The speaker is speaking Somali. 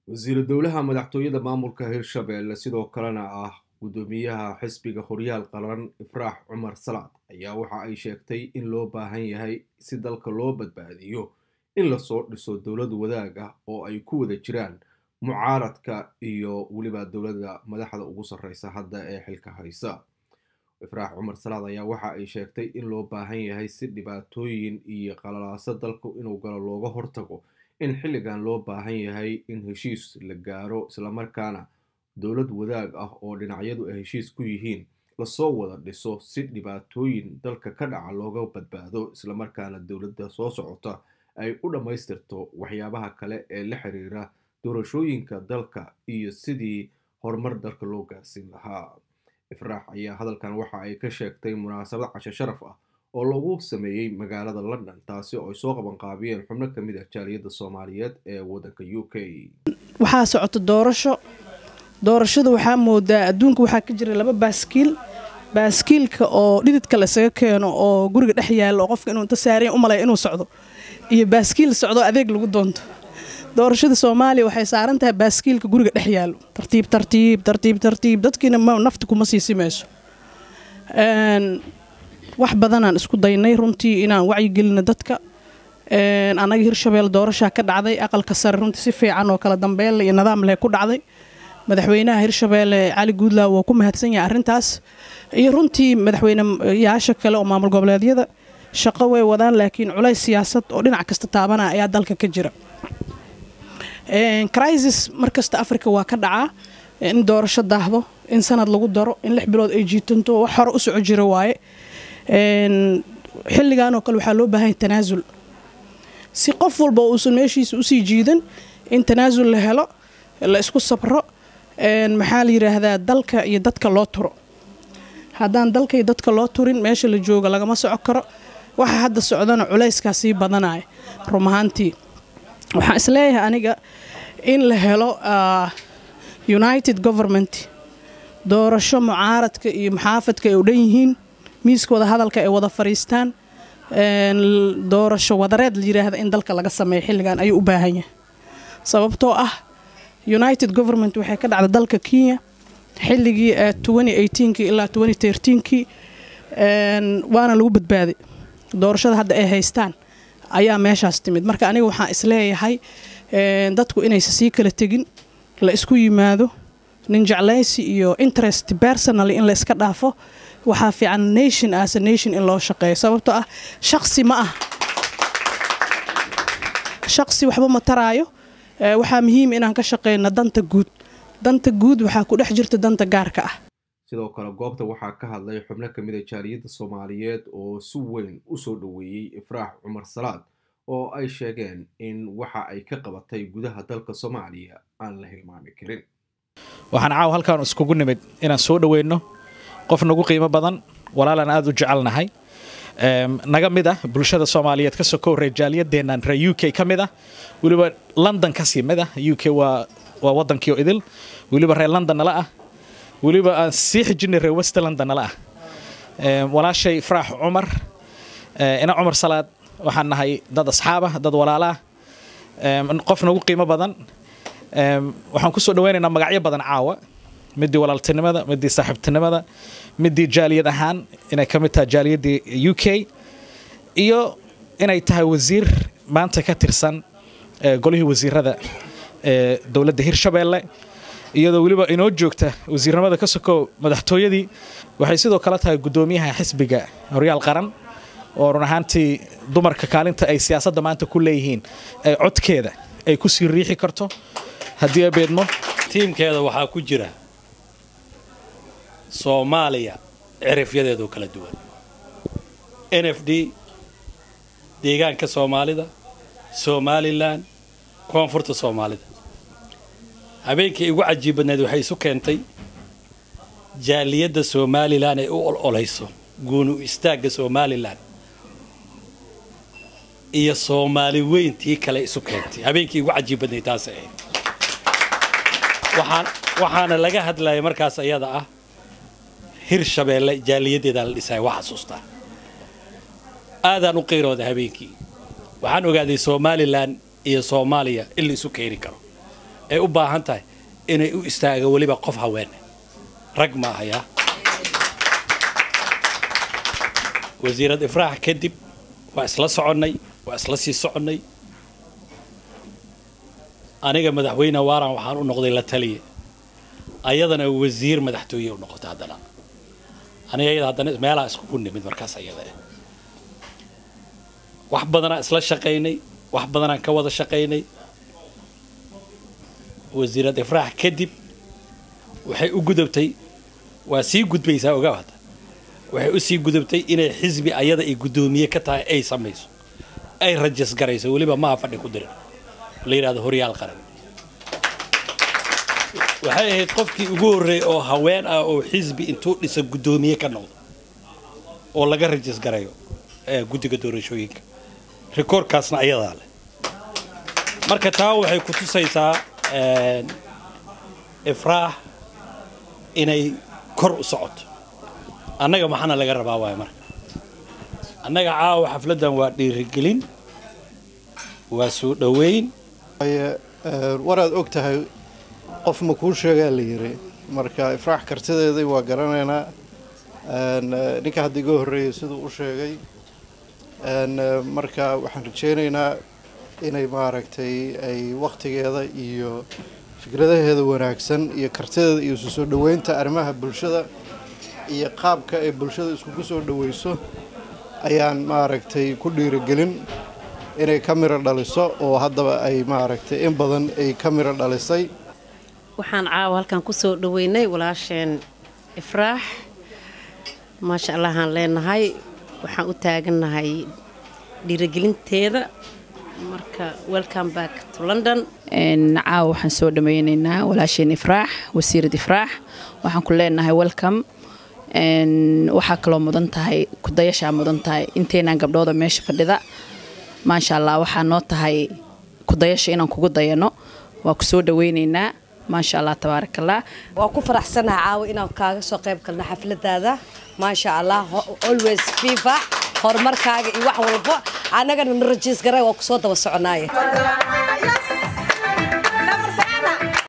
wasiiru dowlaha madaxtooyada maamulka hirshabelle sidoo kalena ah guddoomiyaha xisbiga horyaal qaran ifraax cumar salaad ayaa waxa ay sheegtay in loo baahan yahay si dalka loo badbaadiyo in lasoo dhiso dowlad wadaag ah oo ay ku wada jiraan mucaaradka iyo weliba dowladda madaxda ugu sarreysa hadda ee xilka haysa ifraax cumar salaad ayaa waxa ay sheegtay in loo baahan yahay si dhibaatooyin iyo qalalaaso dalku inuu galo looga hortago in xilligan loo baahan yahay in heshiis la gaaro islamarkaana dowlad wadaag ah oo dhinacyadu ay heshiis ku yihiin lasoo wada dhiso si dhibaatooyin dalka ka dhaca looga badbaado islamarkaana dowladda soo socota ay u dhammaystirto waxyaabaha kale ee la xiriira doorashooyinka dalka iyo sidii horumar dalka loo gaarsiin lahaa ifraax ayaa hadalkan waxa ay ka sheegtay munaasabad casho sharaf ah oo lagu sameeyey magaalada london taasi oo ay soo qabanqaabiyeen xubno ka mid ah jaaliyadda soomaaliyeed ee waddanka u k waxaa socota doorasho doorashada waxaa moodaa adduunka waxaa ka jira laba baaskiil baaskiilka oo dhididka laysaga keeno oo guriga dhex yaalla oo qofka inuu inta saareen u malaya inuu socdo iyo baaskiil socdo adeeg lagu doonto doorashada soomaaliya waxay saaran tahay baaskiilka guriga dhex yaallo tartiib tartiib tartiib tartiib dadkiina nafta kuma sii simayso wax badanaan isku daynay runtii inaan wacyigelino dadka annaga hirshabelle doorashaa ka dhacday aqalka sare runtii si fiican oo kala dambeynle iyo nidaam leh ku dhacday madaxweynaha hirshabelle cali guudlaaw waa ku mahadsan yahay arrintaas iyo runtii madaxweyneyaasha kale oo maamul goboleedyada shaqo way wadaan laakiin culays siyaasad oo dhinac kasta taabanaya ayaa dalka ka jira crisis markasta africa waa ka dhacaa in doorasho daahdo in sanad lagu daro in lix bilood ay jiitanto wax hore u soco jira waaye xilligan oo kale waxaa loo baahanya tanaasul si qof walba uusan meeshiisa usii jiidan in tanaasul la helo la isku sabro maxaa la yidhaahdaa dalka iyo dadka loo turo haddaan dalka iyo dadka loo turin meesha la jooga lagama soco karo waxa hadda socdana culayskaa sii badanaya rum ahaantii waxaan isleeyahay aniga in la helo united government doorasho mucaaradka iyo muxaafadka ay u dhan yihiin miiska wada hadalka ay wada fadhiistaan doorasho wadareed la yiraahda in dalka laga sameeyo xilligan ayuu u baahan yahay sababtoo ah united government waxay ka dhacda dalka kenya xilligii kii ilaa kii waana lagu badbaaday doorashada hadda ay haystaan ayaa meeshaas timid marka aniga waxaan isleeyahay dadku inaysa sii kala tegin la isku yimaado nin jeclaysi iyo interest personally in la iska dhaafo waxaa fiican nation as a nation in loo shaqeeyo sababtoo ah shaqsi ma ah shaqsi waxba ma taraayo waxaa muhiim inaan ka shaqeyno danta guud danta guud waxaa ku dhex jirta danta gaarka ah sidoo kale goobta waxaa ka hadlay xubno ka mid a jaaliyadda soomaaliyeed oo si weyn u soo dhoweeyey ifraax cumar salaad oo ay sheegeen in waxa ay ka qabatay gudaha dalka soomaaliya aan la hilmaami karin waxaan caaw halkaan iskugu nimid inaan soo dhoweyno qof nagu qiimo badan walaalaan aada u jecelnahay naga mid ah bulshada soomaaliyeed kasoo ka horreey jaaliyadeennan reer u k ka mid ah weliba london kasii mid ah u k waa waa waddankiio idil weliba reer london nala ah weliba aan sii xijinay reer west london nala ah walaashay ifraax cumar ina cumar salaad waxaan nahay dad asxaabah dad walaalaa qof nagu qiimo badan waxaan kusoo dhaweynaynaa magacyo badan caawa midii walaaltinimada midii saaxiibtinimada midii jaaliyad ahaan inay ka mid tahay jaaliyaddii u k iyo inay tahay wasiir maanta ka tirsan golihii wasiirada ee dowladda hirshabelle iyadoo weliba inoo joogta wasiirnimada ka sokow madaxtooyadii waxay sidoo kale tahay guddoomiyaha xisbiga horyaal qaran oo run ahaantii dumarka kaalinta ay siyaasadda maanta ku leeyihiin ee codkeeda ay ku sii riixi karto haddii abeedmo tiimkeeda waxaa ku jira soomaaliya cirifyadeedoo kala duwan n f d deegaanka soomaalida somalilan koonfurta soomaalida habeenkii igu cajiib badneed waxay isu keentay jaaliyadda somalilan ay u ololayso guunu istaagga somalilan iyo soomaali weyntii kale isu keentay habeenkii igu cajiib badneed taas ahayd waxaan waxaana laga hadlaya markaas ayada ah hirshabeelle jaaliyadeedaa la dhisaya waa xasuustaa aadaan u qiirooda habeenkii waxaan ogaaday somalilan iyo soomaaliya in la isu keeni karo ay u baahan tahay inay u istaaga weliba qof haweene rag ma ahayaa wasiirad ifraax kadib waa isla soconnay waa isla sii soconnay aniga madaxweyne waaran waxaan u noqday la taliye ayadana wasiir madaxtooye u noqotay haddana aniga ayada haddana meelaa iskugu nimid markaas ayada ah wax badanaa isla shaqaynay wax badanaan ka wada shaqaynay wasiirad ifraax kadib waxay u gudubtay waa sii gudbaysaa ogaa hadda waxay u sii gudubtay inay xisbi ayada ay guddoomiye ka tahay ay samayso ay rajas garayso weliba maha fadhi ku dirin la yidhahdo horyaal qaran waxay ahayd qofkii ugu horreeyay oo haween ah oo xisbi intuu dhisa guddoomiye ka noqdo oo laga rajas garayo ee guddiga doorashooyinka rikoorkaasna ayadaa leh marka taa waxay ku tusaysaa ifraax inay kor u socoto annaga maxaana laga rabaa waay marka annaga caawa xafladdan waa dhiirigelin waa soo dhoweyn waraad og tahay qof ma kuu sheegaa la yiri marka ifraax kartideedii waa garanaynaa ninka hadda iga horreeyay siduu u sheegay marka waxaan rajaynaynaa inay maaragtay ay wakhtigeeda iyo fikradaheeda wanaagsan iyo kartideeda iyo isu soo dhoweynta arrimaha bulshada iyo qaabka ay bulshada iskugu soo dhoweyso ayaan maaragtay ku dhiirigelin inay ka miro dhaliso oo haddaba ay maaragtay in badan ay ka miro dhalisay waxaan caawa halkan ku soo dhoweynay walaasheen ifraax maasha allahaan leenahay waxaan u taagannahay dhiirigelinteeda marka welcome back to london caawa waxaan soo dhameyneynaa walaasheen ifraax wasiirad ifraax waxaan ku leenahay welcome waxaa kaloo mudan tahay kudayashaa mudan tahay inteenaan gabdhooda meesha fadhida maasha allah waxaa noo tahay kudayasha inaan kugu dayano waa ku soo dhaweyneynaa maasha allah tabaarak allah waa ku faraxsanaha caawa inaan kaaga soo qayb galno xafladaada maasha allah always fifa horumarkaaga iyo wax walba annagana na rajiis garay waa kusoo daba soconaaye